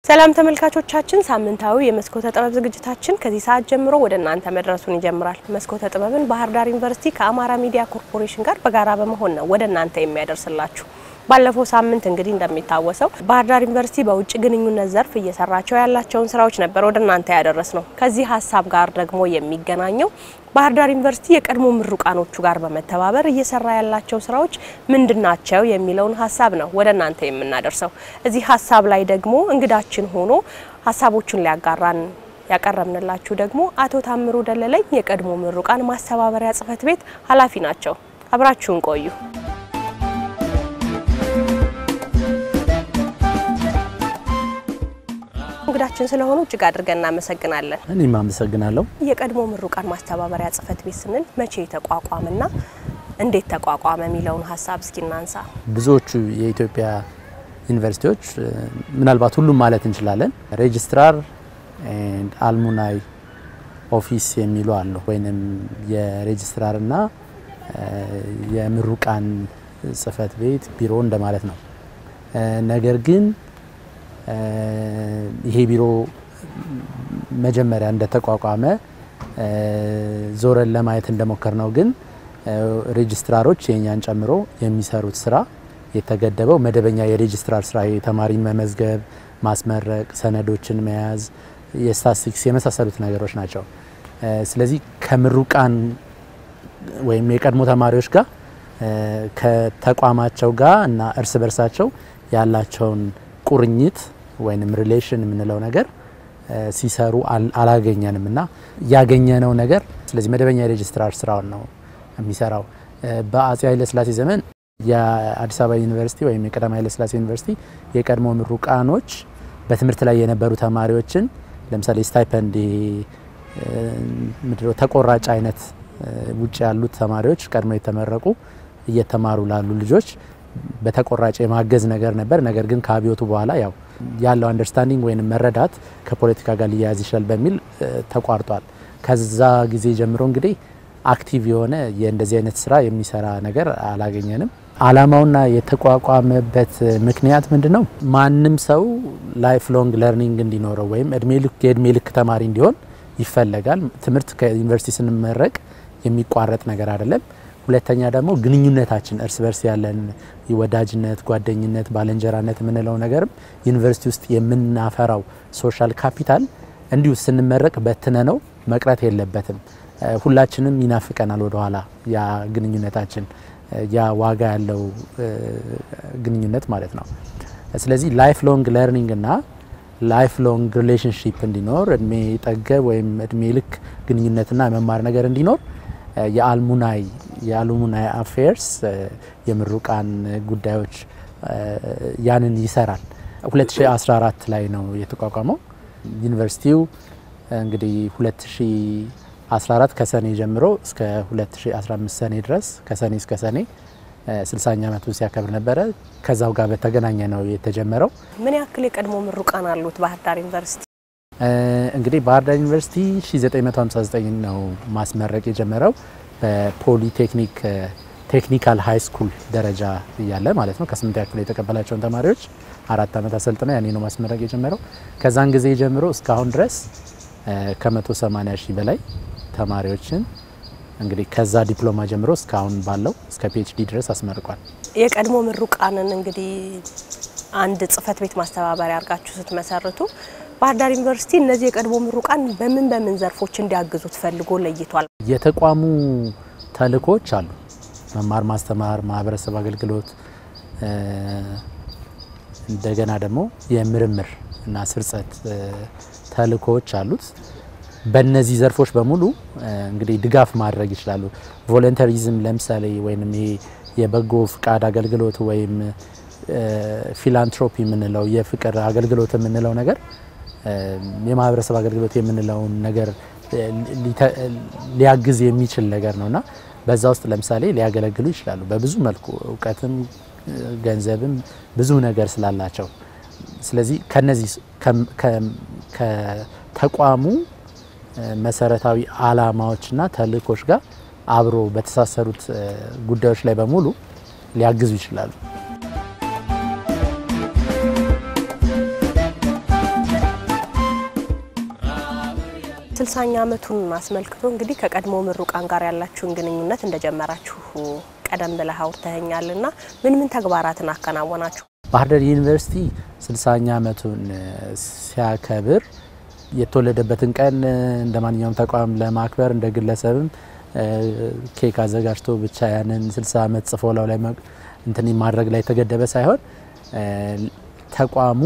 ሰላም ተመልካቾቻችን፣ ሳምንታዊ የመስኮተ ጥበብ ዝግጅታችን ከዚህ ሰዓት ጀምሮ ወደ እናንተ መድረሱን ይጀምራል። መስኮተ ጥበብን ባህር ዳር ዩኒቨርሲቲ ከአማራ ሚዲያ ኮርፖሬሽን ጋር በጋራ በመሆን ነው ወደ እናንተ የሚያደርስላችሁ። ባለፈው ሳምንት እንግዲህ እንደሚታወሰው ባህር ዳር ዩኒቨርሲቲ በውጭ ግንኙነት ዘርፍ እየሰራቸው ያላቸውን ስራዎች ነበር ወደ እናንተ ያደረስ ነው። ከዚህ ሀሳብ ጋር ደግሞ የሚገናኘው ባህር ዳር ዩኒቨርሲቲ የቀድሞ ምሩቃኖቹ ጋር በመተባበር እየሰራ ያላቸው ስራዎች ምንድናቸው የሚለውን ሀሳብ ነው ወደ እናንተ የምናደርሰው። እዚህ ሀሳብ ላይ ደግሞ እንግዳችን ሆኖ ሀሳቦቹን ሊያጋራን ያቀረብንላችሁ ደግሞ አቶ ታምሩ ደለለኝ የቀድሞ ምሩቃን ማስተባበሪያ ጽህፈት ቤት ኃላፊ ናቸው። አብራችሁን ቆዩ። እንግዳችን ስለሆኑ እጅግ አድርገን እናመሰግናለን። እኔም አመሰግናለሁ። የቀድሞ ምሩቃን ማስተባበሪያ ጽህፈት ቤት ስንል መቼ ተቋቋመና እንዴት ተቋቋመ የሚለውን ሀሳብ እስኪ እናንሳ። ብዙዎቹ የኢትዮጵያ ዩኒቨርሲቲዎች ምናልባት ሁሉም ማለት እንችላለን ሬጅስትራር ኤንድ አልሙናይ ኦፊስ የሚሉ አሉ። ወይንም የሬጅስትራርና የምሩቃን ጽህፈት ቤት ቢሮ እንደማለት ነው። ነገር ግን ይሄ ቢሮ መጀመሪያ እንደተቋቋመ ዞረን ለማየት እንደሞከር ነው ግን ሬጅስትራሮች የኛን ጨምሮ የሚሰሩት ስራ የተገደበው መደበኛ የሬጅስትራር ስራ የተማሪን መመዝገብ፣ ማስመረቅ፣ ሰነዶችን መያዝ፣ የስታቲስቲክስ የመሳሰሉት ነገሮች ናቸው። ስለዚህ ከምሩቃን ወይም የቀድሞ ተማሪዎች ጋር ከተቋማቸው ጋር እና እርስ በርሳቸው ያላቸውን ቁርኝት ወይም ሪሌሽን የምንለው ነገር ሲሰሩ አላገኘንም እና ያገኘነው ነገር ስለዚህ መደበኛ የሬጅስትራር ስራውን ነው የሚሰራው። በአጼ ኃይለስላሴ ዘመን የአዲስ አበባ ዩኒቨርሲቲ ወይም የቀዳማዊ ኃይለስላሴ ዩኒቨርሲቲ የቀድሞ ምሩቃኖች በትምህርት ላይ የነበሩ ተማሪዎችን ለምሳሌ ስታይፐንድ ምድረው ተቆራጭ አይነት ውጭ ያሉት ተማሪዎች ቀድሞ የተመረቁ እየተማሩ ላሉ ልጆች በተቆራጭ የማገዝ ነገር ነበር። ነገር ግን ከአብዮቱ በኋላ ያው ያለው አንደርስታንዲንግ ወይም መረዳት ከፖለቲካ ጋር ሊያያዝ ይችላል በሚል ተቋርጧል። ከዛ ጊዜ ጀምሮ እንግዲህ አክቲቭ የሆነ የእንደዚህ አይነት ስራ የሚሰራ ነገር አላገኘንም። አላማውና የተቋቋመበት ምክንያት ምንድን ነው? ማንም ሰው ላይፍ ሎንግ ለርኒንግ እንዲኖረው ወይም እድሜ ልክ የእድሜ ልክ ተማሪ እንዲሆን ይፈለጋል። ትምህርት ከዩኒቨርሲቲ ስንመረቅ የሚቋረጥ ነገር አይደለም። ሁለተኛ ደግሞ ግንኙነታችን እርስ በርስ ያለን ወዳጅነት፣ ጓደኝነት፣ ባልንጀራነት የምንለው ነገርም ዩኒቨርሲቲ ውስጥ የምናፈራው ሶሻል ካፒታል እንዲሁ ስንመረቅ በትነ ነው መቅረት የለበትም። ሁላችንም ይናፍቀናል ወደኋላ ያ ግንኙነታችን ያ ዋጋ ያለው ግንኙነት ማለት ነው። ስለዚህ ላይፍ ሎንግ ለርኒንግ እና ላይፍ ሎንግ ሪሌሽንሽፕ እንዲኖር እድሜ ጠገብ ወይም እድሜ ልክ ግንኙነትና መማር ነገር እንዲኖር የአልሙናይ የአልሙናይ አፌርስ የምሩቃን ጉዳዮች ያንን ይሰራል። 2014 ላይ ነው የተቋቋመው። ዩኒቨርሲቲው እንግዲህ 2014 ከሰኔ ጀምሮ እስከ 2015 ሰኔ ድረስ ከሰኔ እስከ ሰኔ 60ኛ ዓመቱን ሲያከብር ነበረ። ከዛው ጋር በተገናኘ ነው የተጀመረው። ምን ያክል የቀድሞ ምሩቃን አሉት ባህር ዳር ዩኒቨርሲቲ? እንግዲህ ባህር ዳር ዩኒቨርሲቲ 1959 ነው ማስመረቅ የጀመረው በፖሊቴክኒክ ቴክኒካል ሃይ ስኩል ደረጃ እያለ ማለት ነው። ከስምንት ያክል የተቀበላቸውን ተማሪዎች አራት ዓመት አሰልጥነው ያኔ ነው ማስመረቅ የጀመረው። ከዛን ጊዜ ጀምሮ እስካሁን ድረስ ከ180 ሺህ በላይ ተማሪዎችን እንግዲህ ከዛ ዲፕሎማ ጀምሮ እስካሁን ባለው እስከ ፒኤችዲ ድረስ አስመርቋል። የቀድሞ ምሩቃንን እንግዲህ አንድ ጽህፈት ቤት ማስተባበሪያ አድርጋችሁ ስትመሰርቱ ባህር ዳር ዩኒቨርሲቲ እነዚህ የቀድሞ ምሩቃን በምን በምን ዘርፎች እንዲያግዙት ፈልጎ ለይቷል? የተቋሙ ተልእኮች አሉ። መማር ማስተማር፣ ማህበረሰብ አገልግሎት፣ እንደገና ደግሞ የምርምር እና ስርጸት ተልእኮዎች አሉት። በእነዚህ ዘርፎች በሙሉ እንግዲህ ድጋፍ ማድረግ ይችላሉ። ቮለንተሪዝም ለምሳሌ ወይም ይሄ የበጎ ፍቃድ አገልግሎት ወይም ፊላንትሮፒ የምንለው የፍቅር አገልግሎት የምንለው ነገር የማህበረሰብ አገልግሎት የምንለውን ነገር ሊያግዝ የሚችል ነገር ነው እና በዛ ውስጥ ለምሳሌ ሊያገለግሉ ይችላሉ። በብዙ መልኩ እውቀትም፣ ገንዘብም ብዙ ነገር ስላላቸው ስለዚህ ከነዚህ ከተቋሙ መሰረታዊ አላማዎችና ተልእኮች ጋር አብሮ በተሳሰሩት ጉዳዮች ላይ በሙሉ ሊያግዙ ይችላሉ። ስልሳኛ ዓመቱን አስመልክቶ እንግዲህ ከቀድሞ ምሩቃን ጋር ያላችሁን ግንኙነት እንደጀመራችሁ ቀደም ብለህ አውርተኸኛልና ምን ምን ተግባራትን አከናወናችሁ? ባህር ዳር ዩኒቨርሲቲ ስልሳኛ ዓመቱን ሲያከብር የተወለደበትን ቀን እንደ ማንኛውም ተቋም ለማክበር እንደ ግለሰብም ኬክ አዘጋጅቶ ብቻ ያንን 60 ዓመት ጽፎ ላው ላይ እንትን ማድረግ ላይ የተገደበ ሳይሆን ተቋሙ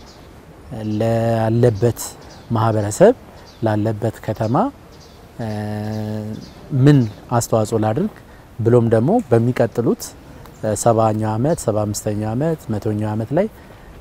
ላለበት ማህበረሰብ ላለበት ከተማ ምን አስተዋጽኦ ላድርግ ብሎም ደግሞ በሚቀጥሉት ሰባኛው ዓመት ሰባ አምስተኛው ዓመት መቶኛው ዓመት ላይ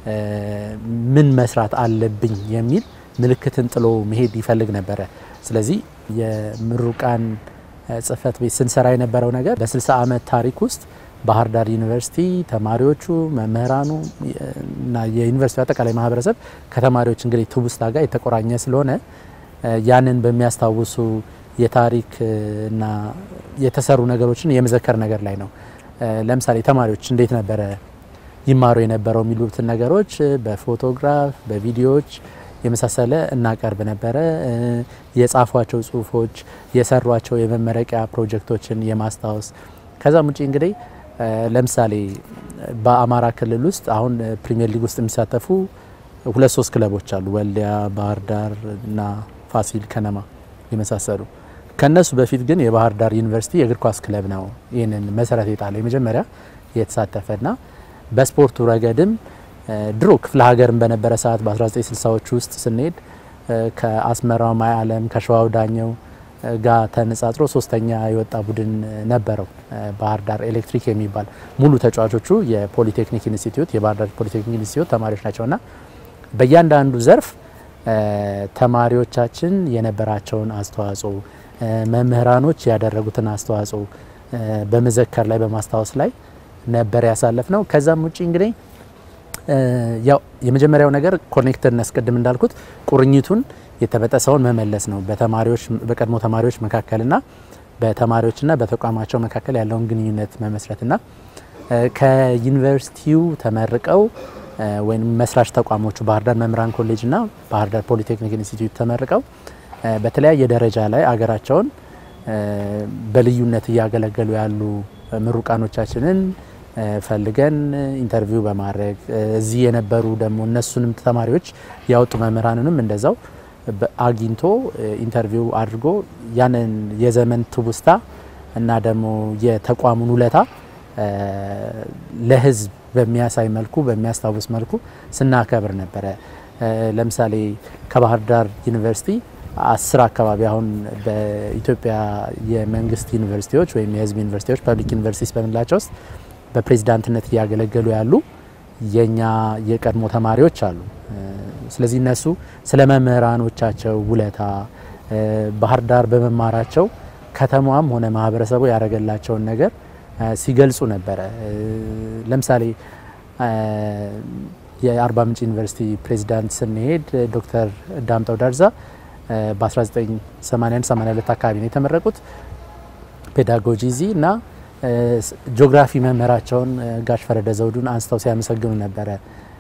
ምን መስራት አለብኝ የሚል ምልክትን ጥሎ መሄድ ይፈልግ ነበረ። ስለዚህ የምሩቃን ጽህፈት ቤት ስንሰራ የነበረው ነገር በ60 ዓመት ታሪክ ውስጥ ባህር ዳር ዩኒቨርሲቲ ተማሪዎቹ፣ መምህራኑ እና የዩኒቨርሲቲ አጠቃላይ ማህበረሰብ ከተማሪዎች እንግዲህ ትውስታ ጋር የተቆራኘ ስለሆነ ያንን በሚያስታውሱ የታሪክ እና የተሰሩ ነገሮችን የመዘከር ነገር ላይ ነው። ለምሳሌ ተማሪዎች እንዴት ነበረ ይማሩ የነበረው የሚሉትን ነገሮች በፎቶግራፍ በቪዲዮዎች የመሳሰለ እናቀርብ ነበረ። የጻፏቸው ጽሁፎች፣ የሰሯቸው የመመረቂያ ፕሮጀክቶችን የማስታወስ ከዛም ውጭ እንግዲህ ለምሳሌ በአማራ ክልል ውስጥ አሁን ፕሪሚየር ሊግ ውስጥ የሚሳተፉ ሁለት ሶስት ክለቦች አሉ። ወልዲያ፣ ባህር ዳር እና ፋሲል ከነማ የመሳሰሉ ከነሱ በፊት ግን የባህር ዳር ዩኒቨርሲቲ የእግር ኳስ ክለብ ነው ይህንን መሰረት የጣለ የመጀመሪያ የተሳተፈና በስፖርቱ ረገድም ድሮ ክፍለ ሀገርን በነበረ ሰዓት በ1960ዎቹ ውስጥ ስንሄድ ከአስመራው ማይ አለም ከሸዋው ዳኘው ጋር ተነጻጽሮ ሶስተኛ የወጣ ቡድን ነበረው ባህር ዳር ኤሌክትሪክ የሚባል ሙሉ ተጫዋቾቹ የፖሊቴክኒክ ኢንስቲትዩት የባህር ዳር ፖሊቴክኒክ ኢንስቲትዩት ተማሪዎች ናቸውና በእያንዳንዱ ዘርፍ ተማሪዎቻችን የነበራቸውን አስተዋጽኦ መምህራኖች ያደረጉትን አስተዋጽኦ በመዘከር ላይ በማስታወስ ላይ ነበር ያሳለፍ ነው። ከዛም ውጭ እንግዲህ ያው የመጀመሪያው ነገር ኮኔክትነስ ቅድም እንዳልኩት ቁርኝቱን የተበጠሰውን መመለስ ነው። በተማሪዎች በቀድሞ ተማሪዎች መካከልና በተማሪዎችና በተቋማቸው መካከል ያለውን ግንኙነት መመስረትና ከዩኒቨርሲቲው ተመርቀው ወይም መስራች ተቋሞቹ ባህር ዳር መምህራን ኮሌጅና ባህር ዳር ፖሊቴክኒክ ኢንስቲትዩት ተመርቀው በተለያየ ደረጃ ላይ አገራቸውን በልዩነት እያገለገሉ ያሉ ምሩቃኖቻችንን ፈልገን ኢንተርቪው በማድረግ እዚህ የነበሩ ደግሞ እነሱንም ተማሪዎች ያወጡ መምህራንንም እንደዛው አግኝቶ ኢንተርቪው አድርጎ ያንን የዘመን ትውስታ እና ደግሞ የተቋሙን ውለታ ለሕዝብ በሚያሳይ መልኩ በሚያስታውስ መልኩ ስናከብር ነበረ። ለምሳሌ ከባህር ዳር ዩኒቨርሲቲ አስር አካባቢ አሁን በኢትዮጵያ የመንግስት ዩኒቨርሲቲዎች ወይም የሕዝብ ዩኒቨርሲቲዎች ፐብሊክ ዩኒቨርሲቲስ በምንላቸው ውስጥ በፕሬዝዳንትነት እያገለገሉ ያሉ የኛ የቀድሞ ተማሪዎች አሉ። ስለዚህ እነሱ ስለ መምህራኖቻቸው ውለታ ባህር ዳር በመማራቸው ከተማዋም ሆነ ማህበረሰቡ ያደረገላቸውን ነገር ሲገልጹ ነበረ። ለምሳሌ የአርባ ምንጭ ዩኒቨርሲቲ ፕሬዝዳንት ስንሄድ ዶክተር ዳምጠው ዳርዛ በ1981 82 አካባቢ ነው የተመረቁት ፔዳጎጂ ዚ እና ጂኦግራፊ መምህራቸውን ጋሽ ፈረደ ዘውዱን አንስተው ሲያመሰግኑ ነበረ።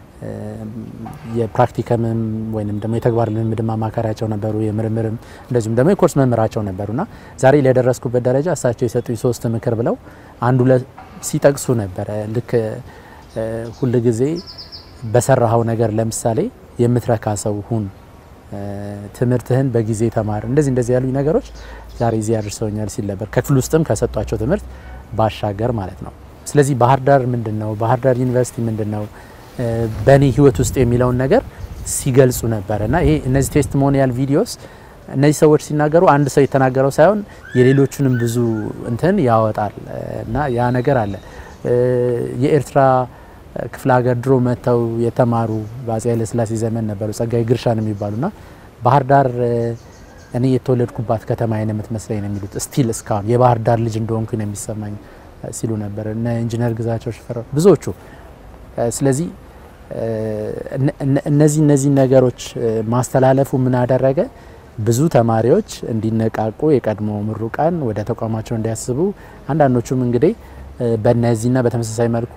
የፕራክቲከምም ወይም ደግሞ የተግባር ልምምድም አማካሪያቸው ነበሩ። የምርምርም እንደዚሁም ደግሞ የኮርስ መምህራቸው ነበሩና ዛሬ ለደረስኩበት ደረጃ እሳቸው የሰጡኝ ሶስት ምክር ብለው አንዱ ሲጠቅሱ ነበረ። ልክ ሁል ጊዜ በሰራኸው ነገር ለምሳሌ የምትረካ ሰው ሁን፣ ትምህርትህን በጊዜ ተማር፣ እንደዚህ እንደዚህ ያሉኝ ነገሮች ዛሬ እዚህ ያደርሰውኛል ሲል ነበር። ከክፍል ውስጥም ከሰጧቸው ትምህርት ባሻገር ማለት ነው። ስለዚህ ባህር ዳር ምንድን ነው፣ ባህር ዳር ዩኒቨርሲቲ ምንድን ነው በእኔ ህይወት ውስጥ የሚለውን ነገር ሲገልጹ ነበር እና ይሄ እነዚህ ቴስቲሞኒያል ቪዲዮስ እነዚህ ሰዎች ሲናገሩ አንድ ሰው የተናገረው ሳይሆን የሌሎቹንም ብዙ እንትን ያወጣል እና ያ ነገር አለ። የኤርትራ ክፍለ ሀገር ድሮ መጥተው የተማሩ በአፄ ኃይለሥላሴ ዘመን ነበሩ ጸጋዬ ግርሻን የሚባሉና ባህር ዳር እኔ የተወለድኩባት ከተማ ነው የምትመስለኝ ነው የሚሉት። ስቲል እስካሁን የባህር ዳር ልጅ እንደሆንኩ ነው የሚሰማኝ ሲሉ ነበር እነ ኢንጂነር ግዛቸው ሽፈራው ብዙዎቹ። ስለዚህ እነዚህ እነዚህ ነገሮች ማስተላለፉ ምን አደረገ? ብዙ ተማሪዎች እንዲነቃቁ የቀድሞ ምሩቃን ወደ ተቋማቸው እንዲያስቡ አንዳንዶቹም እንግዲህ በእነዚህና በተመሳሳይ መልኩ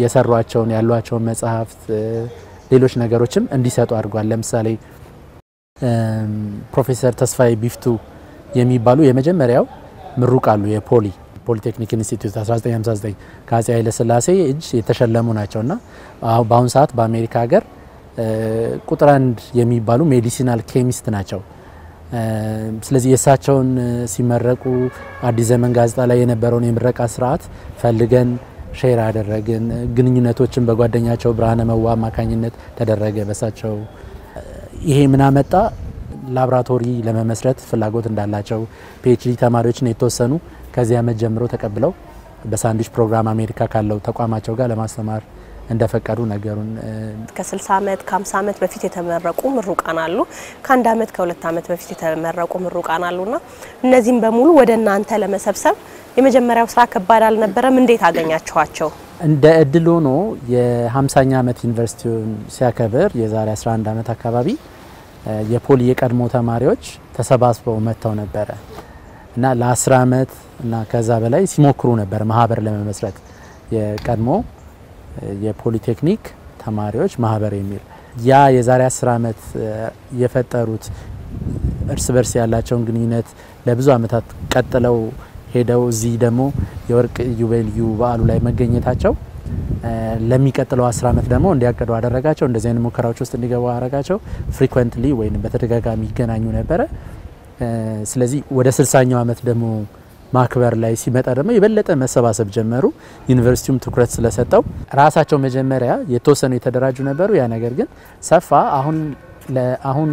የሰሯቸውን ያሏቸውን መጽሐፍት ሌሎች ነገሮችም እንዲሰጡ አድርጓል። ለምሳሌ ፕሮፌሰር ተስፋዬ ቢፍቱ የሚባሉ የመጀመሪያው ምሩቅ አሉ። የፖሊ ፖሊቴክኒክ ኢንስቲትዩት 1959 ከአፄ ኃይለሥላሴ እጅ የተሸለሙ ናቸው እና በአሁኑ ሰዓት በአሜሪካ ሀገር ቁጥር አንድ የሚባሉ ሜዲሲናል ኬሚስት ናቸው። ስለዚህ የእሳቸውን ሲመረቁ አዲስ ዘመን ጋዜጣ ላይ የነበረውን የምረቃ ስርዓት ፈልገን ሼር አደረግን። ግንኙነቶችን በጓደኛቸው ብርሃነ መዋ አማካኝነት ተደረገ በሳቸው። ይሄ ምን አመጣ? ላብራቶሪ ለመመስረት ፍላጎት እንዳላቸው ፒኤችዲ ተማሪዎችን የተወሰኑ ከዚህ ዓመት ጀምሮ ተቀብለው በሳንድዊች ፕሮግራም አሜሪካ ካለው ተቋማቸው ጋር ለማስተማር እንደፈቀዱ ነገሩን። ከ60 ዓመት ከ50 ዓመት በፊት የተመረቁ ምሩቃን አሉ። ከአንድ ዓመት ከሁለት ዓመት በፊት የተመረቁ ምሩቃን አሉና እነዚህም በሙሉ ወደ እናንተ ለመሰብሰብ የመጀመሪያው ስራ ከባድ አልነበረም? እንዴት አገኛችኋቸው? እንደ እድል ሆኖ የ50ኛ ዓመት ዩኒቨርሲቲውን ሲያከብር የዛሬ 11 ዓመት አካባቢ የፖሊ የቀድሞ ተማሪዎች ተሰባስበው መጥተው ነበረ እና ለ10 ዓመት እና ከዛ በላይ ሲሞክሩ ነበር ማህበር ለመመስረት የቀድሞ የፖሊቴክኒክ ተማሪዎች ማህበር የሚል ያ የዛሬ 10 ዓመት የፈጠሩት እርስ በርስ ያላቸውን ግንኙነት ለብዙ ዓመታት ቀጥለው ሄደው እዚህ ደግሞ የወርቅ ኢዮቤልዩ በዓሉ ላይ መገኘታቸው ለሚቀጥለው አስር ዓመት ደግሞ እንዲያቅዱ አደረጋቸው። እንደዚህ አይነት ሙከራዎች ውስጥ እንዲገቡ አደረጋቸው። ፍሪኩዌንትሊ ወይም በተደጋጋሚ ይገናኙ ነበረ። ስለዚህ ወደ ስልሳኛው ዓመት ደግሞ ማክበር ላይ ሲመጣ ደግሞ የበለጠ መሰባሰብ ጀመሩ። ዩኒቨርሲቲውም ትኩረት ስለሰጠው ራሳቸው መጀመሪያ የተወሰኑ የተደራጁ ነበሩ። ያ ነገር ግን ሰፋ። አሁን አሁን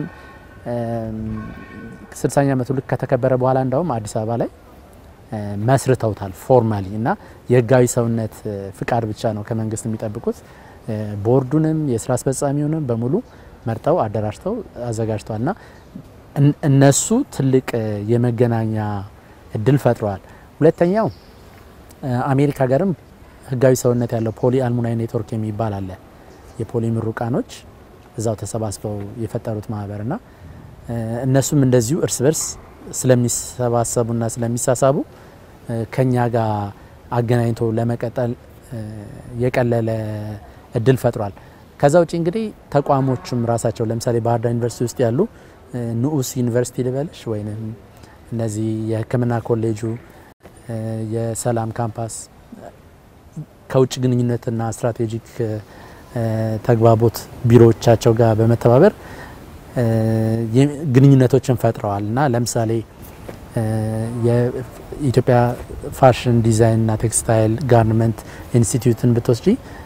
ስልሳኛ ዓመቱ ልክ ከተከበረ በኋላ እንዳውም አዲስ አበባ ላይ መስርተውታል ፎርማሊ እና የህጋዊ ሰውነት ፍቃድ ብቻ ነው ከመንግስት የሚጠብቁት። ቦርዱንም የስራ አስፈጻሚውንም በሙሉ መርጠው አደራጅተው አዘጋጅተዋል እና እነሱ ትልቅ የመገናኛ እድል ፈጥረዋል። ሁለተኛው አሜሪካ ሀገርም ህጋዊ ሰውነት ያለው ፖሊ አልሙናይ ኔትወርክ የሚባል አለ። የፖሊ ምሩቃኖች እዛው ተሰባስበው የፈጠሩት ማህበር እና እነሱም እንደዚሁ እርስ በርስ ስለሚሰባሰቡና ስለሚሳሳቡ ከኛ ጋር አገናኝቶ ለመቀጠል የቀለለ እድል ፈጥሯል። ከዛ ውጭ እንግዲህ ተቋሞቹም ራሳቸው ለምሳሌ ባህር ዳር ዩኒቨርሲቲ ውስጥ ያሉ ንዑስ ዩኒቨርሲቲ ልበልሽ ወይም እነዚህ የሕክምና ኮሌጁ፣ የሰላም ካምፓስ ከውጭ ግንኙነትና ስትራቴጂክ ተግባቦት ቢሮዎቻቸው ጋር በመተባበር ግንኙነቶችን ፈጥረዋል እና ለምሳሌ የኢትዮጵያ ፋሽን ዲዛይንና ቴክስታይል ጋርመንት ኢንስቲትዩትን ብትወስጂ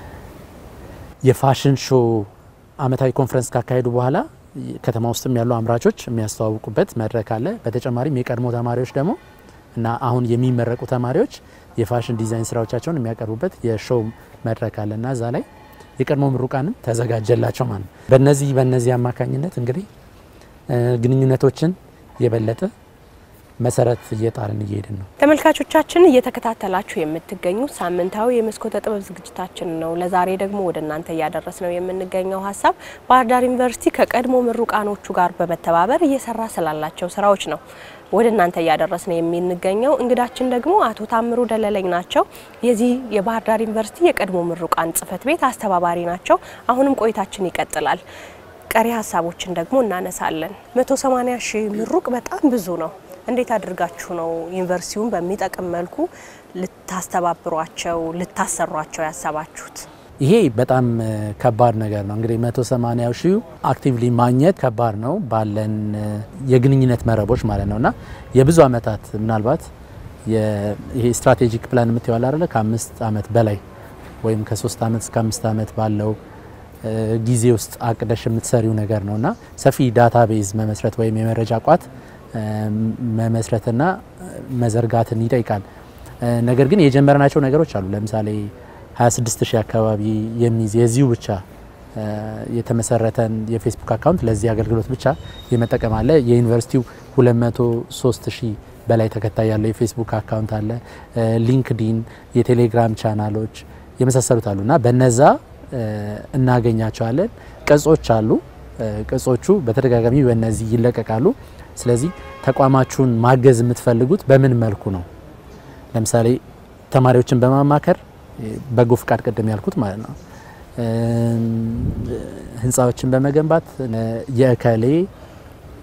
የፋሽን ሾ አመታዊ ኮንፈረንስ ካካሄዱ በኋላ ከተማ ውስጥም ያሉ አምራቾች የሚያስተዋውቁበት መድረክ አለ። በተጨማሪም የቀድሞ ተማሪዎች ደግሞ እና አሁን የሚመረቁ ተማሪዎች የፋሽን ዲዛይን ስራዎቻቸውን የሚያቀርቡበት የሾው መድረክ አለ እና እዛ ላይ የቀድሞ ምሩቃንም ተዘጋጀላቸው ማለት ነው። በነዚህ በነዚህ አማካኝነት እንግዲህ ግንኙነቶችን የበለጠ መሰረት እየጣልን እየሄድን ነው። ተመልካቾቻችን እየተከታተላችሁ የምትገኙት ሳምንታዊ የመስኮተ ጥበብ ዝግጅታችን ነው። ለዛሬ ደግሞ ወደ እናንተ እያደረስ ነው የምንገኘው ሀሳብ ባህር ዳር ዩኒቨርሲቲ ከቀድሞ ምሩቃኖቹ ጋር በመተባበር እየሰራ ስላላቸው ስራዎች ነው ወደ እናንተ እያደረስ ነው የምንገኘው። እንግዳችን ደግሞ አቶ ታምሩ ደለለኝ ናቸው። የዚህ የባህር ዳር ዩኒቨርሲቲ የቀድሞ ምሩቃን ጽህፈት ቤት አስተባባሪ ናቸው። አሁንም ቆይታችን ይቀጥላል። ቀሪ ሀሳቦችን ደግሞ እናነሳለን። 180 ሺህ ምሩቅ በጣም ብዙ ነው። እንዴት አድርጋችሁ ነው ዩኒቨርሲቲውን በሚጠቅም መልኩ ልታስተባብሯቸው ልታሰሯቸው ያሰባችሁት? ይሄ በጣም ከባድ ነገር ነው። እንግዲህ 180 ሺህ አክቲቭሊ ማግኘት ከባድ ነው ባለን የግንኙነት መረቦች ማለት ነው እና የብዙ አመታት ምናልባት ይሄ ስትራቴጂክ ፕላን የምትይዋል አይደለ ከአምስት አመት በላይ ወይም ከሶስት አመት እስከ አምስት አመት ባለው ጊዜ ውስጥ አቅደሽ የምትሰሪው ነገር ነው እና ሰፊ ዳታ ቤዝ መመስረት ወይም የመረጃ ቋት መመስረትና መዘርጋትን ይጠይቃል። ነገር ግን የጀመርናቸው ነገሮች አሉ። ለምሳሌ 26 ሺህ አካባቢ የሚይዝ የዚሁ ብቻ የተመሰረተን የፌስቡክ አካውንት ለዚህ አገልግሎት ብቻ የመጠቀም አለ። የዩኒቨርሲቲው 203 ሺህ በላይ ተከታይ ያለው የፌስቡክ አካውንት አለ። ሊንክዲን፣ የቴሌግራም ቻናሎች የመሳሰሉት አሉ እና በነዛ እናገኛቸዋለን። ቅጾች አሉ። ቅጾቹ በተደጋጋሚ በእነዚህ ይለቀቃሉ። ስለዚህ ተቋማችሁን ማገዝ የምትፈልጉት በምን መልኩ ነው? ለምሳሌ ተማሪዎችን በማማከር በጎ ፍቃድ ቅድም ያልኩት ማለት ነው። ህንፃዎችን በመገንባት የእከሌ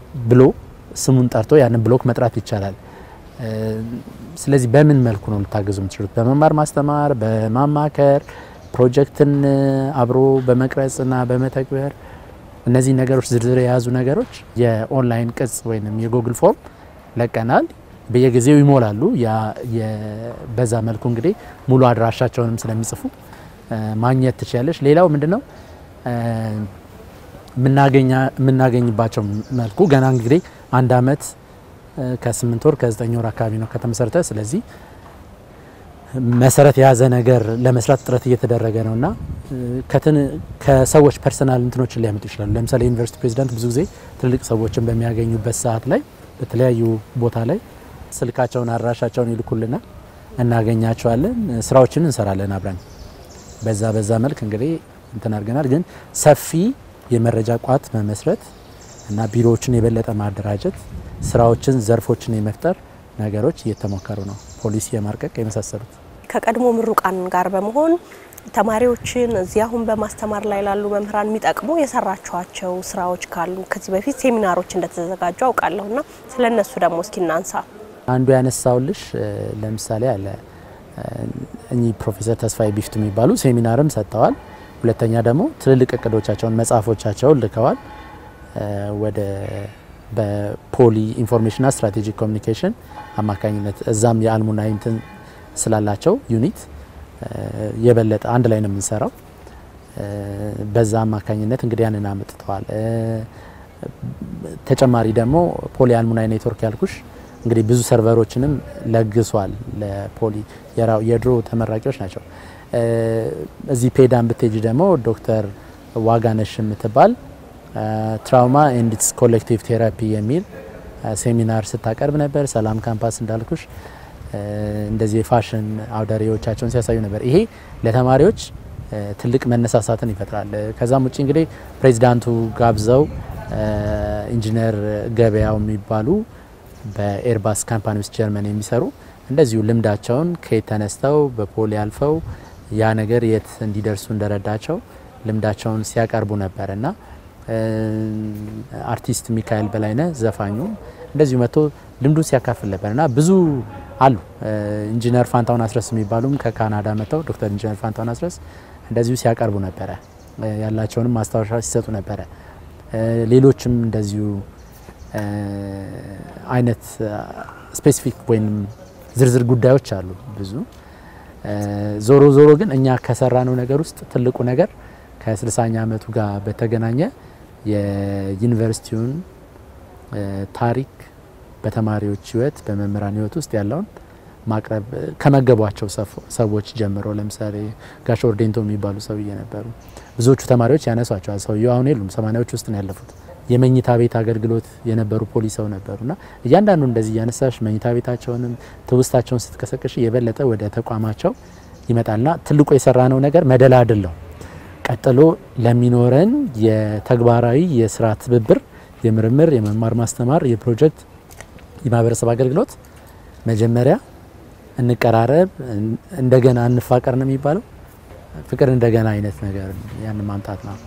ብሎ ስሙን ጠርቶ ያንን ብሎክ መጥራት ይቻላል። ስለዚህ በምን መልኩ ነው ልታገዙ የምትችሉት? በመማር ማስተማር፣ በማማከር ፕሮጀክትን አብሮ በመቅረጽና በመተግበር እነዚህ ነገሮች ዝርዝር የያዙ ነገሮች የኦንላይን ቅጽ ወይም የጉግል ፎርም ለቀናል። በየጊዜው ይሞላሉ። በዛ መልኩ እንግዲህ ሙሉ አድራሻቸውንም ስለሚጽፉ ማግኘት ትችላለች። ሌላው ምንድነው የምናገኝባቸው መልኩ ገና እንግዲህ አንድ አመት ከስምንት ወር ከዘጠኝ ወር አካባቢ ነው ከተመሰረተ። ስለዚህ መሰረት የያዘ ነገር ለመስራት ጥረት እየተደረገ ነው እና ከሰዎች ፐርሰናል እንትኖችን ሊያመጡ ይችላሉ። ለምሳሌ ዩኒቨርሲቲ ፕሬዚዳንት ብዙ ጊዜ ትልልቅ ሰዎችን በሚያገኙበት ሰዓት ላይ በተለያዩ ቦታ ላይ ስልካቸውን አድራሻቸውን ይልኩልናል፣ እናገኛቸዋለን፣ ስራዎችን እንሰራለን አብረን። በዛ በዛ መልክ እንግዲህ እንትን አድርገናል። ግን ሰፊ የመረጃ ቋት መመስረት እና ቢሮዎችን የበለጠ ማደራጀት፣ ስራዎችን ዘርፎችን የመፍጠር ነገሮች እየተሞከሩ ነው። ፖሊሲ የማርቀቅ የመሳሰሉት ከቀድሞ ምሩቃን ጋር በመሆን ተማሪዎችን እዚህ አሁን በማስተማር ላይ ላሉ መምህራን የሚጠቅሙ የሰራችኋቸው ስራዎች ካሉ ከዚህ በፊት ሴሚናሮች እንደተዘጋጁ አውቃለሁና ስለ እነሱ ደግሞ እስኪ እናንሳ። አንዱ ያነሳውልሽ ለምሳሌ አለ እኚህ ፕሮፌሰር ተስፋዬ ቢፍቱ የሚባሉ ሴሚናርም ሰጥተዋል። ሁለተኛ ደግሞ ትልልቅ እቅዶቻቸውን መጽሐፎቻቸውን ልከዋል ወደ በፖሊ ኢንፎርሜሽንና ስትራቴጂክ ኮሚኒኬሽን አማካኝነት እዛም የአልሙናይ እንትን ስላላቸው ዩኒት የበለጠ አንድ ላይ ነው የምንሰራው። በዛ አማካኝነት እንግዲህ ያንን አመጥተዋል። ተጨማሪ ደግሞ ፖሊ አልሙናይ ኔትወርክ ያልኩሽ እንግዲህ ብዙ ሰርቨሮችንም ለግሷል ለፖሊ የድሮ ተመራቂዎች ናቸው። እዚህ ፔዳን ብትሄጂ ደግሞ ዶክተር ዋጋነሽ የምትባል ትራውማ ኤንድ ኢትስ ኮሌክቲቭ ቴራፒ የሚል ሴሚናር ስታቀርብ ነበር። ሰላም ካምፓስ እንዳልኩሽ እንደዚህ የፋሽን አውደሬዎቻቸውን ሲያሳዩ ነበር። ይሄ ለተማሪዎች ትልቅ መነሳሳትን ይፈጥራል። ከዛም ውጭ እንግዲህ ፕሬዚዳንቱ ጋብዘው ኢንጂነር ገበያው የሚባሉ በኤርባስ ካምፓኒ ውስጥ ጀርመን የሚሰሩ እንደዚሁ ልምዳቸውን ከየት ተነስተው በፖሊ አልፈው ያ ነገር የት እንዲደርሱ እንደረዳቸው ልምዳቸውን ሲያቀርቡ ነበር እና አርቲስት ሚካኤል በላይነህ ዘፋኙ እንደዚሁ መጥቶ ልምዱን ሲያካፍል ነበር እና ብዙ አሉ። ኢንጂነር ፋንታውን አስረስ የሚባሉም ከካናዳ መጥተው ዶክተር ኢንጂነር ፋንታውን አስረስ እንደዚሁ ሲያቀርቡ ነበረ። ያላቸውንም ማስታወሻ ሲሰጡ ነበረ። ሌሎችም እንደዚሁ አይነት ስፔሲፊክ ወይም ዝርዝር ጉዳዮች አሉ ብዙ። ዞሮ ዞሮ ግን እኛ ከሰራነው ነገር ውስጥ ትልቁ ነገር ከ60ኛ ዓመቱ ጋር በተገናኘ የዩኒቨርሲቲውን ታሪክ በተማሪዎች ሕይወት በመምህራን ሕይወት ውስጥ ያለውን ማቅረብ ከመገቧቸው ሰዎች ጀምሮ ለምሳሌ ጋሽ ኦርዴንቶ የሚባሉ ሰውዬ ነበሩ። ብዙዎቹ ተማሪዎች ያነሷቸዋል። ሰውየው አሁን የሉም፣ ሰማኒያዎች ውስጥ ነው ያለፉት። የመኝታ ቤት አገልግሎት የነበሩ ፖሊስ ሰው ነበሩና እያንዳንዱ እንደዚህ እያነሳሽ መኝታ ቤታቸውንም ትውስታቸውን ስትቀሰቅሽ የበለጠ ወደ ተቋማቸው ይመጣልና ትልቁ የሰራነው ነገር መደላድል ነው። ቀጥሎ ለሚኖረን የተግባራዊ የስራ ትብብር፣ የምርምር፣ የመማር ማስተማር፣ የፕሮጀክት፣ የማህበረሰብ አገልግሎት መጀመሪያ እንቀራረብ፣ እንደገና እንፋቀር ነው የሚባለው። ፍቅር እንደገና አይነት ነገር ያን ማምጣት ነው።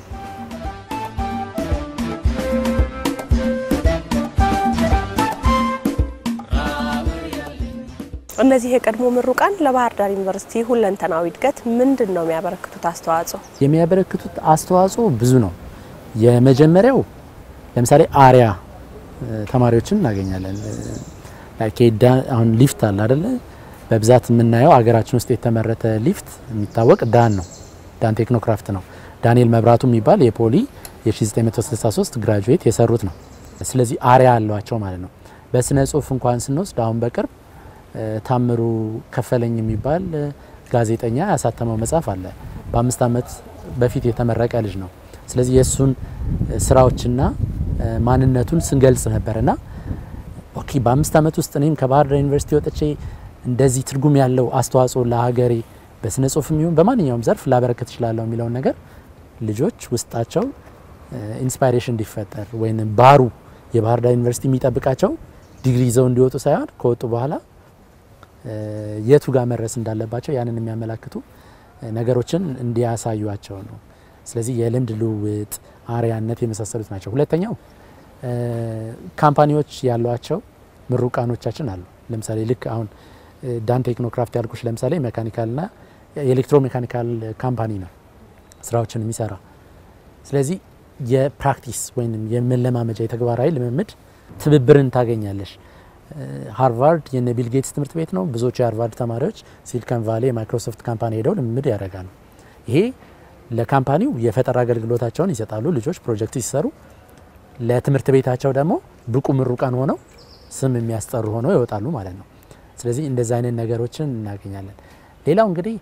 እነዚህ የቀድሞ ምሩቃን ለባህር ዳር ዩኒቨርሲቲ ሁለንተናዊ እድገት ምንድን ነው የሚያበረክቱት አስተዋጽኦ? የሚያበረክቱት አስተዋጽኦ ብዙ ነው። የመጀመሪያው ለምሳሌ አሪያ ተማሪዎችን እናገኛለን። አሁን ሊፍት አለ አደለ? በብዛት የምናየው ሀገራችን ውስጥ የተመረተ ሊፍት የሚታወቅ ዳን ነው። ዳን ቴክኖክራፍት ነው። ዳንኤል መብራቱ የሚባል የፖሊ የ1963 ግራጁዌት የሰሩት ነው። ስለዚህ አሪያ አሏቸው ማለት ነው። በስነ ጽሁፍ እንኳን ስንወስድ አሁን በቅርብ ታምሩ ከፈለኝ የሚባል ጋዜጠኛ ያሳተመው መጽሐፍ አለ። በአምስት ዓመት በፊት የተመረቀ ልጅ ነው። ስለዚህ የእሱን ስራዎችና ማንነቱን ስንገልጽ ነበርና ኦኬ በአምስት ዓመት ውስጥ እኔም ከባህር ዳር ዩኒቨርሲቲ ወጥቼ እንደዚህ ትርጉም ያለው አስተዋጽኦ ለሀገሬ በስነ ጽሁፍም ይሁን በማንኛውም ዘርፍ ላበረከት እችላለሁ የሚለውን ነገር ልጆች ውስጣቸው ኢንስፓይሬሽን እንዲፈጠር ወይም ባህሩ የባህር ዳር ዩኒቨርሲቲ የሚጠብቃቸው ዲግሪ ይዘው እንዲወጡ ሳይሆን ከወጡ በኋላ የቱ ጋር መድረስ እንዳለባቸው ያንን የሚያመላክቱ ነገሮችን እንዲያሳዩቸው ነው። ስለዚህ የልምድ ልውውጥ፣ አርያነት የመሳሰሉት ናቸው። ሁለተኛው ካምፓኒዎች ያሏቸው ምሩቃኖቻችን አሉ። ለምሳሌ ልክ አሁን ዳን ቴክኖክራፍት ያልኩሽ ለምሳሌ ሜካኒካልና የኤሌክትሮ ሜካኒካል ካምፓኒ ነው ስራዎችን የሚሰራ። ስለዚህ የፕራክቲስ ወይም የመለማመጃ የተግባራዊ ልምምድ ትብብርን ታገኛለሽ። ሃርቫርድ የነ ቢል ጌትስ ትምህርት ቤት ነው። ብዙዎቹ የሃርቫርድ ተማሪዎች ሲሊከን ቫሌ የማይክሮሶፍት ካምፓኒ ሄደው ልምምድ ያደርጋሉ። ይሄ ለካምፓኒው የፈጠራ አገልግሎታቸውን ይሰጣሉ። ልጆች ፕሮጀክት ሲሰሩ ለትምህርት ቤታቸው ደግሞ ብቁ ምሩቃን ሆነው ስም የሚያስጠሩ ሆነው ይወጣሉ ማለት ነው። ስለዚህ እንደዚህ አይነት ነገሮችን እናገኛለን። ሌላው እንግዲህ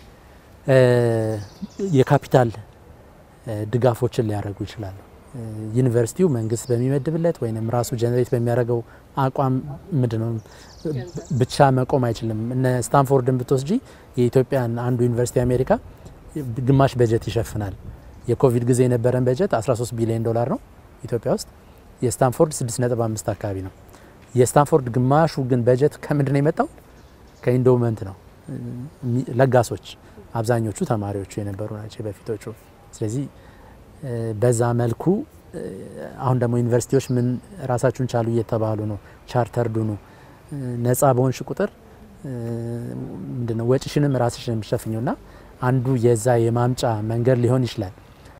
የካፒታል ድጋፎችን ሊያደርጉ ይችላሉ። ዩኒቨርሲቲው መንግስት በሚመድብለት ወይም ራሱ ጀነሬት በሚያደርገው አቋም ምንድነው ብቻ መቆም አይችልም። እነ ስታንፎርድን ብትወስጂ የኢትዮጵያን አንዱ ዩኒቨርሲቲ አሜሪካ ግማሽ በጀት ይሸፍናል። የኮቪድ ጊዜ የነበረን በጀት 13 ቢሊዮን ዶላር ነው ኢትዮጵያ ውስጥ የስታንፎርድ 6.5 አካባቢ ነው። የስታንፎርድ ግማሹ ግን በጀት ከምንድን ነው የመጣው? ከኢንዶመንት ነው። ለጋሶች አብዛኞቹ ተማሪዎቹ የነበሩ ናቸው በፊቶቹ። ስለዚህ በዛ መልኩ አሁን ደግሞ ዩኒቨርሲቲዎች ምን ራሳችሁን ቻሉ እየተባሉ ነው። ቻርተርዱ ነው ነጻ በሆንሽ ቁጥር ምንድነው ወጪሽንም ራስሽን የሚሸፍኘው ና አንዱ የዛ የማምጫ መንገድ ሊሆን ይችላል።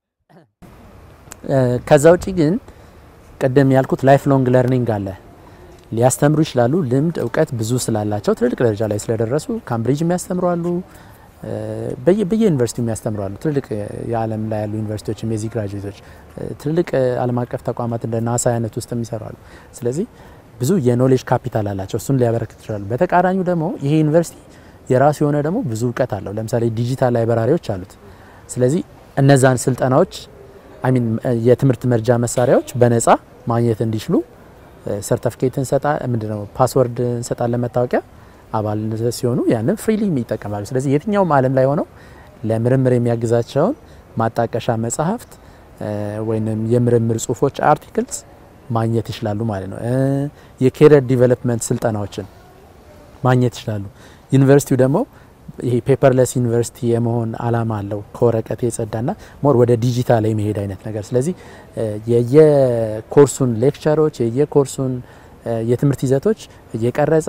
ከዛ ውጪ ግን ቅድም ያልኩት ላይፍ ሎንግ ለርኒንግ አለ። ሊያስተምሩ ይችላሉ። ልምድ እውቀት ብዙ ስላላቸው ትልልቅ ደረጃ ላይ ስለደረሱ ካምብሪጅ የሚያስተምሩ አሉ። በየዩኒቨርሲቲው የሚያስተምሩ አሉ። ትልልቅ የዓለም ላይ ያሉ ዩኒቨርሲቲዎችም የዚህ ግራጁዌቶች ትልልቅ ዓለም አቀፍ ተቋማት እንደ ናሳ አይነት ውስጥ የሚሰሩ አሉ። ስለዚህ ብዙ የኖሌጅ ካፒታል አላቸው። እሱን ሊያበረክት ይችላሉ። በተቃራኒው ደግሞ ይሄ ዩኒቨርሲቲ የራሱ የሆነ ደግሞ ብዙ እውቀት አለው። ለምሳሌ ዲጂታል ላይብራሪዎች አሉት። ስለዚህ እነዛን ስልጠናዎች አይሚን የትምህርት መርጃ መሳሪያዎች በነጻ ማግኘት እንዲችሉ ሰርተፊኬት እንሰጣ ምንድነው ፓስወርድ እንሰጣለን መታወቂያ አባል ሲሆኑ ያንን ፍሪሊ ይጠቀማሉ። ስለዚህ የትኛውም ዓለም ላይ ሆነው ለምርምር የሚያግዛቸውን ማጣቀሻ መጽሐፍት ወይም የምርምር ጽሁፎች አርቲክልስ ማግኘት ይችላሉ ማለት ነው። የኬሪየር ዲቨሎፕመንት ስልጠናዎችን ማግኘት ይችላሉ። ዩኒቨርሲቲው ደግሞ ይሄ ፔፐርለስ ዩኒቨርሲቲ የመሆን አላማ አለው። ከወረቀት የጸዳና ሞር ወደ ዲጂታል የመሄድ አይነት ነገር። ስለዚህ የየኮርሱን ሌክቸሮች የየኮርሱን የትምህርት ይዘቶች እየቀረጸ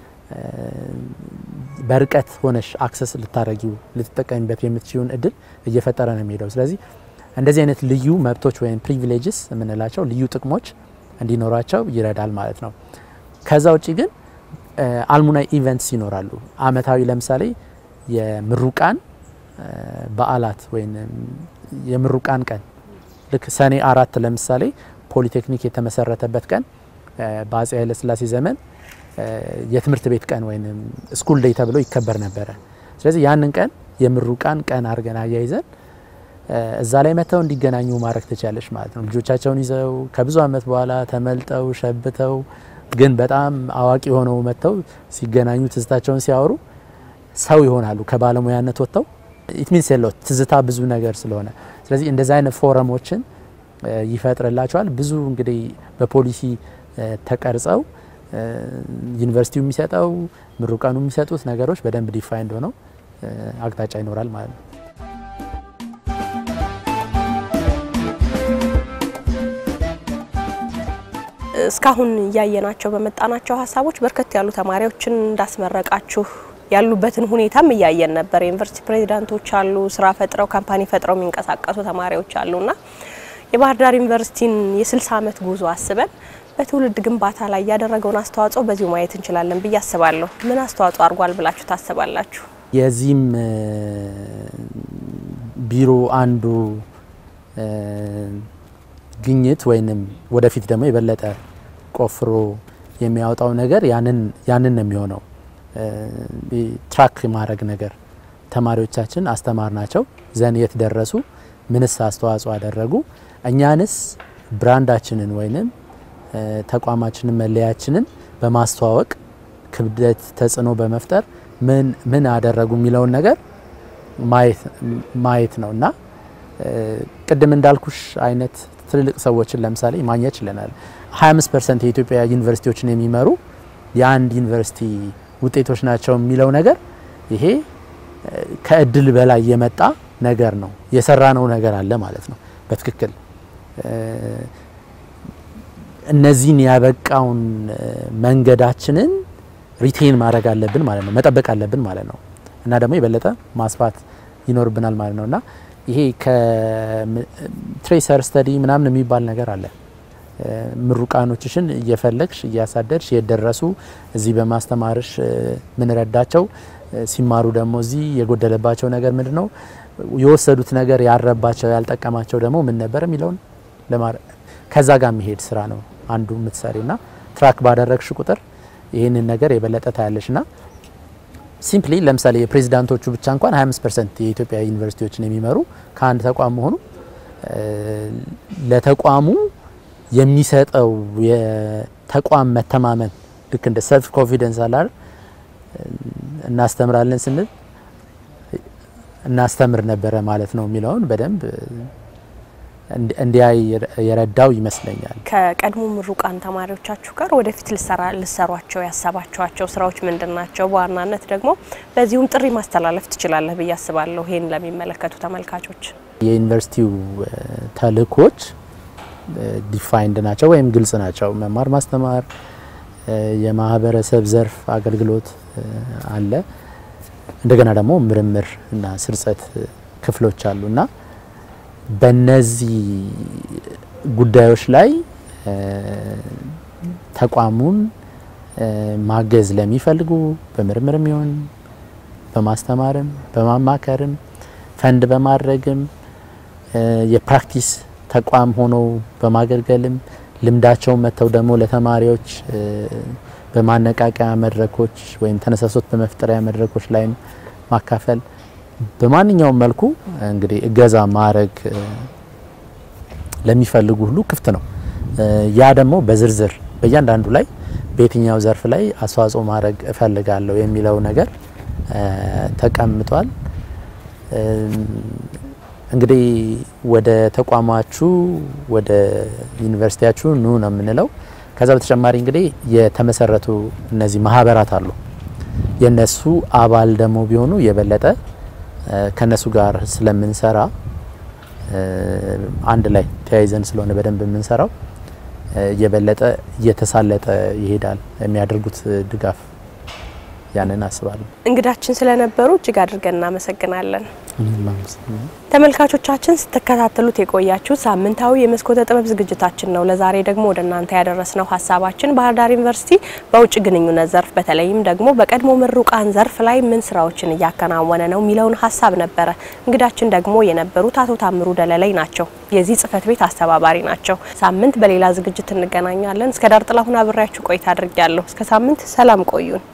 በርቀት ሆነሽ አክሰስ ልታረጊው ልትጠቀሚበት የምትችውን እድል እየፈጠረ ነው የሚሄደው። ስለዚህ እንደዚህ አይነት ልዩ መብቶች ወይም ፕሪቪሌጅስ የምንላቸው ልዩ ጥቅሞች እንዲኖራቸው ይረዳል ማለት ነው። ከዛ ውጭ ግን አልሙናይ ኢቨንትስ ይኖራሉ። አመታዊ ለምሳሌ የምሩቃን በዓላት ወይም የምሩቃን ቀን ልክ ሰኔ አራት ለምሳሌ ፖሊቴክኒክ የተመሰረተበት ቀን በአጼ ኃይለስላሴ ዘመን የትምህርት ቤት ቀን ወይም ስኩል ዴይ ተብሎ ይከበር ነበረ። ስለዚህ ያንን ቀን የምሩቃን ቀን አድርገን አያይዘን እዛ ላይ መጥተው እንዲገናኙ ማድረግ ትችላለች ማለት ነው። ልጆቻቸውን ይዘው ከብዙ ዓመት በኋላ ተመልጠው ሸብተው ግን በጣም አዋቂ ሆነው መጥተው ሲገናኙ ትዝታቸውን ሲያወሩ ሰው ይሆናሉ። ከባለሙያነት ወጥተው ኢትሚንስ የለው ትዝታ ብዙ ነገር ስለሆነ ስለዚህ እንደዚህ አይነት ፎረሞችን ይፈጥርላቸዋል። ብዙ እንግዲህ በፖሊሲ ተቀርጸው ዩኒቨርሲቲው የሚሰጠው ምሩቃኑ የሚሰጡት ነገሮች በደንብ ዲፋይንድ ሆነው አቅጣጫ ይኖራል ማለት ነው። እስካሁን እያየናቸው በመጣናቸው ሀሳቦች በርከት ያሉ ተማሪዎችን እንዳስመረቃችሁ ያሉበትን ሁኔታም እያየን ነበር። የዩኒቨርሲቲ ፕሬዚዳንቶች አሉ፣ ስራ ፈጥረው ካምፓኒ ፈጥረው የሚንቀሳቀሱ ተማሪዎች አሉና የባህር ዳር ዩኒቨርሲቲን የ60 ዓመት ጉዞ አስበን በትውልድ ግንባታ ላይ ያደረገውን አስተዋጽኦ በዚሁ ማየት እንችላለን ብዬ አስባለሁ። ምን አስተዋጽኦ አድርጓል ብላችሁ ታስባላችሁ? የዚህም ቢሮ አንዱ ግኝት ወይንም ወደፊት ደግሞ የበለጠ ቆፍሮ የሚያወጣው ነገር ያንን ያንን ነው የሚሆነው። ትራክ ማድረግ ነገር ተማሪዎቻችን አስተማር ናቸው ዘን የት ደረሱ፣ ምንስ አስተዋጽኦ አደረጉ፣ እኛንስ ብራንዳችንን ወይንም ተቋማችንን መለያችንን በማስተዋወቅ ክብደት ተጽዕኖ በመፍጠር ምን ምን አደረጉ የሚለውን ነገር ማየት ነው እና ቅድም እንዳልኩሽ አይነት ትልልቅ ሰዎችን ለምሳሌ ማግኘት ችለናል። 25 ፐርሰንት የኢትዮጵያ ዩኒቨርሲቲዎችን የሚመሩ የአንድ ዩኒቨርሲቲ ውጤቶች ናቸው የሚለው ነገር ይሄ ከእድል በላይ የመጣ ነገር ነው። የሰራነው ነገር አለ ማለት ነው። በትክክል እነዚህን ያበቃውን መንገዳችንን ሪቴን ማድረግ አለብን ማለት ነው፣ መጠበቅ አለብን ማለት ነው እና ደግሞ የበለጠ ማስፋት ይኖርብናል ማለት ነው እና ይሄ ከትሬሰር ስተዲ ምናምን የሚባል ነገር አለ። ምሩቃኖችሽን እየፈለግሽ እያሳደድሽ የደረሱ እዚህ በማስተማርሽ ምን ረዳቸው፣ ሲማሩ ደግሞ እዚህ የጎደለባቸው ነገር ምንድን ነው፣ የወሰዱት ነገር ያረባቸው ያልጠቀማቸው ደግሞ ምን ነበር የሚለውን ከዛ ጋር የሚሄድ ስራ ነው አንዱ የምትሰሪው እና ትራክ ባደረግሽ ቁጥር ይህንን ነገር የበለጠ ታያለሽ እና ሲምፕሊ ለምሳሌ የፕሬዚዳንቶቹ ብቻ እንኳን 25 ፐርሰንት የኢትዮጵያ ዩኒቨርሲቲዎችን የሚመሩ ከአንድ ተቋም መሆኑ ለተቋሙ የሚሰጠው የተቋም መተማመን ልክ እንደ ሰልፍ ኮንፊደንስ አላር እናስተምራለን ስንል እናስተምር ነበረ ማለት ነው የሚለውን በደንብ እንዲያይ የረዳው ይመስለኛል። ከቀድሞ ምሩቃን ተማሪዎቻችሁ ጋር ወደፊት ልሰሯቸው ያሰባችኋቸው ስራዎች ምንድን ናቸው? በዋናነት ደግሞ በዚሁም ጥሪ ማስተላለፍ ትችላለህ ብዬ አስባለሁ ይህን ለሚመለከቱ ተመልካቾች። የዩኒቨርሲቲው ተልእኮች ዲፋይንድ ናቸው ወይም ግልጽ ናቸው። መማር ማስተማር፣ የማህበረሰብ ዘርፍ አገልግሎት አለ። እንደገና ደግሞ ምርምር እና ስርጸት ክፍሎች አሉ እና በነዚህ ጉዳዮች ላይ ተቋሙን ማገዝ ለሚፈልጉ በምርምርም ይሁን በማስተማርም በማማከርም ፈንድ በማድረግም የፕራክቲስ ተቋም ሆኖ በማገልገልም ልምዳቸውን መጥተው ደግሞ ለተማሪዎች በማነቃቂያ መድረኮች ወይም ተነሳሶት በመፍጠሪያ መድረኮች ላይም ማካፈል በማንኛውም መልኩ እንግዲህ እገዛ ማድረግ ለሚፈልጉ ሁሉ ክፍት ነው። ያ ደግሞ በዝርዝር በእያንዳንዱ ላይ በየትኛው ዘርፍ ላይ አስተዋጽኦ ማድረግ እፈልጋለሁ የሚለው ነገር ተቀምጧል። እንግዲህ ወደ ተቋማችሁ ወደ ዩኒቨርሲቲያችሁ ኑ ነው የምንለው። ከዛ በተጨማሪ እንግዲህ የተመሰረቱ እነዚህ ማህበራት አሉ። የነሱ አባል ደግሞ ቢሆኑ የበለጠ ከነሱ ጋር ስለምንሰራ አንድ ላይ ተያይዘን ስለሆነ በደንብ የምንሰራው የበለጠ እየተሳለጠ ይሄዳል የሚያደርጉት ድጋፍ ያንን አስባለሁ። እንግዳችን ስለነበሩ እጅግ አድርገን እናመሰግናለን። ተመልካቾቻችን ስትከታተሉት የቆያችሁ ሳምንታዊ የመስኮተ ጥበብ ዝግጅታችን ነው። ለዛሬ ደግሞ ወደ እናንተ ያደረስነው ሀሳባችን ባህር ዳር ዩኒቨርሲቲ በውጭ ግንኙነት ዘርፍ በተለይም ደግሞ በቀድሞ ምሩቃን ዘርፍ ላይ ምን ስራዎችን እያከናወነ ነው የሚለውን ሀሳብ ነበረ። እንግዳችን ደግሞ የነበሩት አቶ ታምሩ ደለለይ ናቸው። የዚህ ጽህፈት ቤት አስተባባሪ ናቸው። ሳምንት በሌላ ዝግጅት እንገናኛለን። እስከ ዳር ጥላሁን አብሬያችሁ ቆይታ አድርጊያለሁ። እስከ ሳምንት ሰላም ቆዩን።